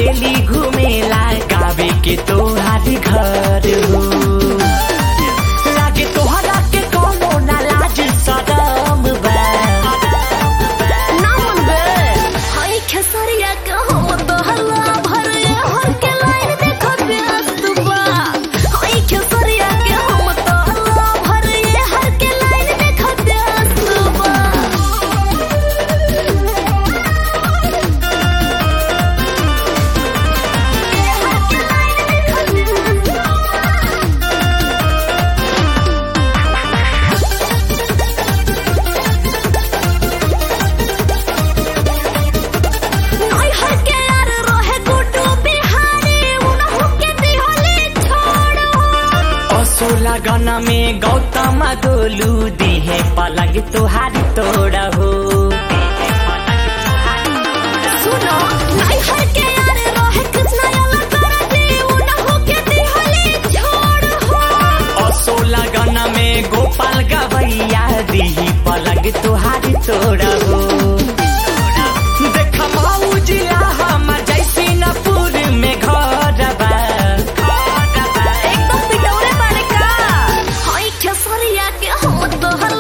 सहेली घुमेला गावे के तोहार घर हो लागे तोहरा के कोनो ना लाज शरम बा ना मन बे हाय खेसरिया के हम तो हल्ला भर हर के लाइन देखो व्यस्त बा हाय खेसरिया के हम तो हल्ला भर हर के लाइन देखो व्यस्त बा नई हर के यार रहे गुड्डू बिहारी उनहु के दिहले छोड़ असो लगन में गौतम गोलू दिहे पलग तोहार तोड़ा हो सुनो नई हर के यार रहे कृष्णा याला कर दे उनहु के दिहले छोड़ हो असो लगन में गोपाल गवैया दिही पलग तोहार तोड़ा हो देख मऊ जिला हमर जैसिनपुर में घर बा एकदम पिटौरे बाड़े का हाय खेसरिया के हम तो हल्ला